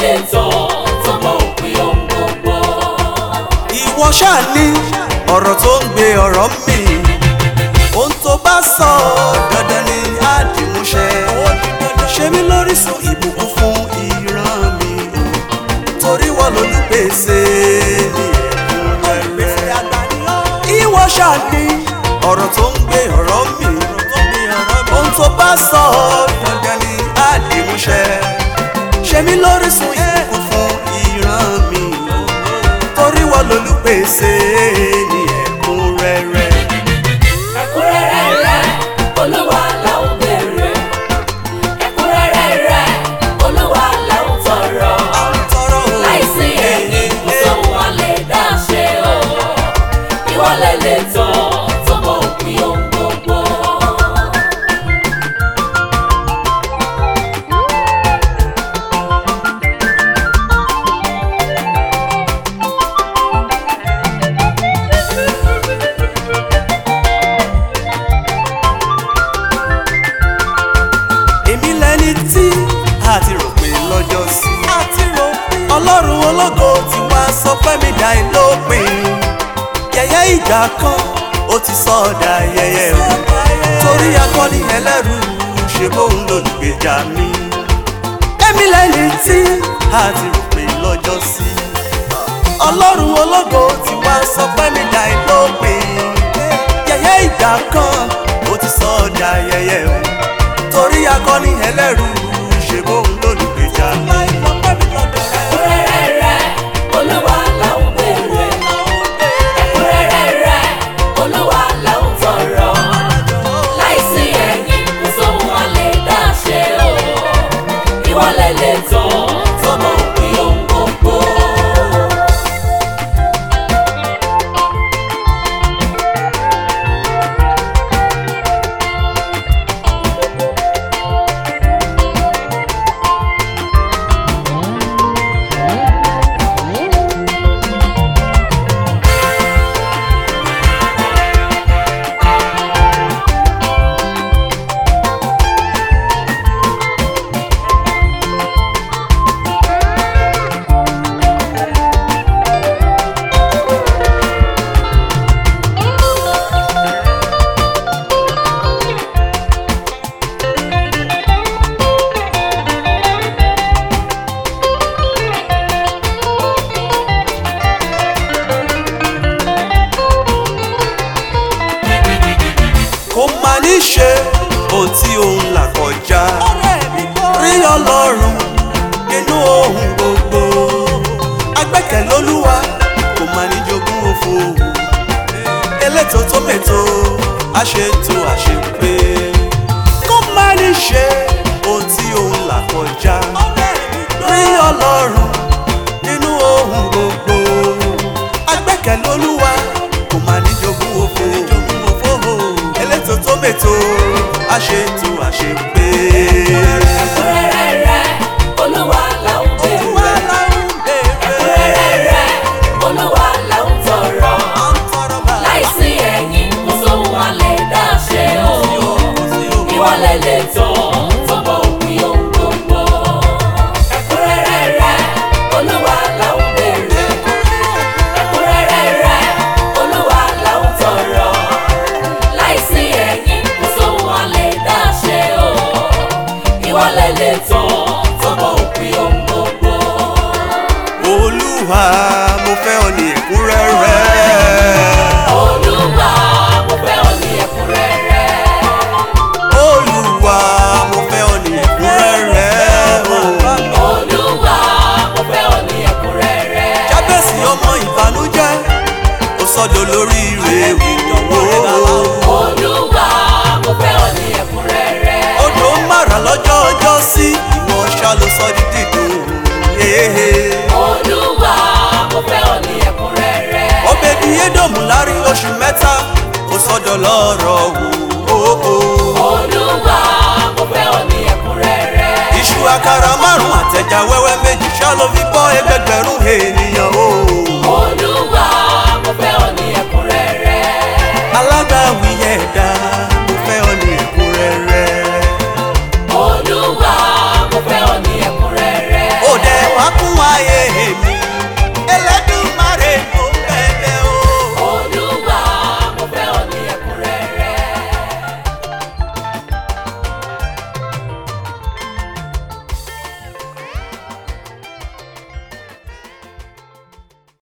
lè tán tọmọ òpin ohun gbogbo. ìwọ ṣáà ní ọ̀rọ̀ tó ń gbé ọ̀rọ̀ mi ohun tó bá sọ dandan ni àdìmúṣẹ ṣe mí lórísun ìbùkún fún ìran mi torí wọ́n lólùpèsè ní ẹ̀kúnrẹ́rẹ́ ìwọ ṣáà ní ọ̀rọ̀ tó ń gbé ọ̀rọ̀ mi ohun tó bá sọ dandan ni àdìmúṣẹ ṣe mí lórísun ìbùkún fún ìran mi torí wọ́n lólùpèsè ní ẹ̀kúnrẹ́rẹ́. ẹ̀kúnrẹ́rẹ́ rẹ̀ olúwa là ń béèrè. ẹ̀kúnrẹ́rẹ́ rẹ̀ olúwa là ń tọrọ. tọrọ o. láìsí ẹ̀yìn kò sóhun wa lè dá ṣe o. ìwọ lè lè tán tọmọ òpin ohun gbogbo. èmi lẹni tí a ti rò pé lọ́jọ́ sí. a ti rò pé. ọlọ́run ológo ti wá sọ fẹ́mi dá ìlópin. yẹ̀yẹ́ ìgbà kan ó ti sọ ọ̀dà yẹyẹ o. torí akọni ẹlẹ́rù ṣe bóun lólùgbèjà mi. èmi lẹni tí a ti rò pé lọ́jọ́ sí. ọlọ́run ológo ti wá sọ fẹ́mi dá ìlópin. yẹ̀yẹ́ ìgbà kan ó ti sọ ọ̀dà yẹyẹ o torí akọni ẹlẹ́rù ṣe bóun lólùgbèjà mi. ẹ̀kúnrẹ́rẹ́ rẹ̀ olúwa là ń béèrè. ẹ̀kúnrẹ́rẹ́ rẹ̀ olúwa là ń tọrọ. láìsí ẹ̀yìn kò sóhun wa lè dá ṣe o. ìwọ lè lè tán tọmọ òpin ohun gbogbo. kò má ní ṣe ohun tí òun là kọjá rí ọlọ́run nínú ohun gbogbo agbẹ́kẹ̀lé olúwa kò má ní jogún òfo elétò tó mètò àṣetò àṣepé kò má ní ṣe ohun tí òun là kọjá rí ọlọ́run nínú ohun gbogbo agbẹ́kẹ̀lé olúwa kò má ní jogún òfo elétò tó mètò àṣetò àṣepé. ẹ̀kúnrẹ́rẹ́ rẹ̀ olúwa là ń béèrè. ẹ̀kúnrẹ́rẹ́ rẹ̀ olúwa là ń tọrọ. láìsí ẹ̀yìn kò sóhun wa lè dá ṣe o. ìwọ lè lè tán tọmọ òpin ohun gbogbo. ẹ̀kúnrẹ́rẹ́ rẹ̀ olúwa là ń béèrè. ẹ̀kúnrẹ́rẹ́ rẹ̀ olúwa là ń tọrọ. láìsí ẹ̀yìn kò sóhun wa lè dá ṣe o. ìwọ lè lè tán tọmọ òpin ohun gbogbo. olúwa mo fẹ́ ọ ní ẹ̀kúnrẹ́rẹ́. olúwa mo fẹ́ ọ ní ẹ̀kúnrẹ́rẹ́. olúwa mo fẹ́ ọ ní ẹ̀kúnrẹ́rẹ́. olúwa mo fẹ́ ọ ní ẹ̀kúnrẹ́rẹ́. jábẹ́sì ọmọ ìbànújẹ́ ó sọ́dọ̀ lórí rẹ̀ wò. olúwa mo fẹ́ ọ ní ẹ̀kúnrẹ́rẹ́. odò mara lọ́jọ́ ọjọ́ sí ìwọ ṣá ló sọ di dídùn. olúwa mo fẹ́ ọ ní ẹ̀kúnrẹ́rẹ́. ọbẹ̀dì édòmù láàrin oṣù mẹ́ta ó sọ́dọ̀ lọ́rọ̀ wò. olúwa mo fẹ́ ọ ní ẹ̀kúnrẹ́rẹ́. iṣu àkàrà márùn-ún àtẹ̀já wẹ́wẹ́ méjì ṣá ló fi bọ́ ẹgbẹ́.